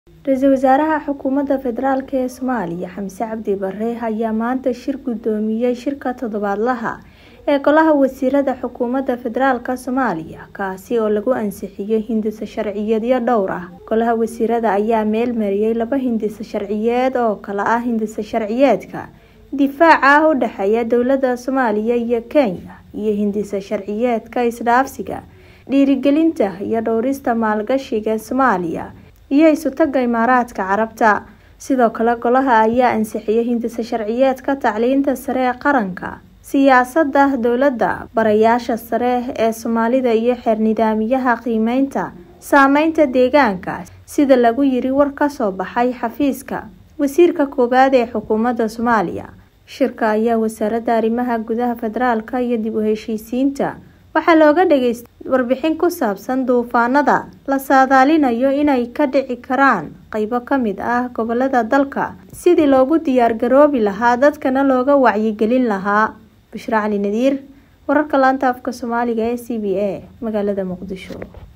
Ra-iisul Wasaaraha Xukuumadda Federaalk ee Soomaaliya Xamse Cabdi Barre ayaa maanta shir gudoomiyay shirka toddobaadlaha ee Golaha Wasiirada Xukuumadda Federaalk Soomaaliya kaasi oo lagu ansixiyay hindise sharciyeedyo dhowr ah. Golaha Wasiirada ayaa meel mariyay laba hindise sharciyeed oo kala ah hindise sharciyeedka difaaca u dhexeeya dowladda Soomaaliya iyo Kenya iyo hindise sharciyeedka isdhaafsiga, dhiirigelinta iyo dhowrista maalgashiga Soomaaliya iyo isu-taga Imaaraadka Carabta. Sidoo kale golaha ayaa ansixiyay hindise sharciyeedka tacliinta sare ee qaranka, siyaasadda dowladda, barayaasha sare ee Soomaalida iyo xeer nidaamyada qiimeynta saameynta deegaanka sida lagu yiri war ka soo baxay xafiiska Wasiirka Koowaad ee Xukuumadda Soomaaliya. Shirka ayaa Wasaaradda Arrimaha Gudaha Federaalka iyo dib u heshiisiinta waxaa looga dhageystay warbixin ku saabsan duufaanada la saadaalinayo inay ka dhici karaan qaybo ka mid ah gobollada dalka sidii loogu diyaar garoobi lahaa dadkana looga wacyigelin lahaa. Bushra Cali Nadiir, wararka laanta afka Soomaaliga ee C B A, magaalada Muqdisho.